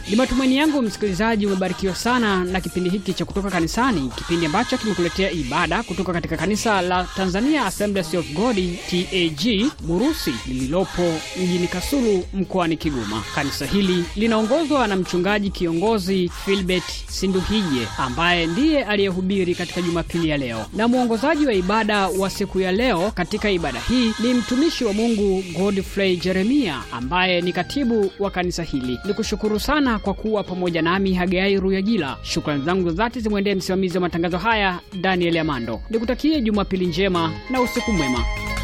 Ni matumaini yangu msikilizaji umebarikiwa sana na kipindi hiki cha kutoka kanisani, kipindi ambacho kimekuletea ibada kutoka katika kanisa la Tanzania Assemblies of God TAG Burusi lililopo mjini Kasulu mkoani Kigoma. Kanisa hili linaongozwa na mchungaji kiongozi Filbert Sinduhije ambaye ndiye aliyehubiri katika Jumapili ya leo, na mwongozaji wa ibada wa siku ya leo katika ibada hii ni mtumishi wa Mungu Godfrey Jeremia ambaye ni katibu wa kanisa hili. Ni kushukuru sana kwa kuwa pamoja nami Hagai Ruyagila. Shukrani zangu za dhati zimwendee msimamizi wa matangazo haya Daniel Amando. Nikutakie Jumapili njema na usiku mwema.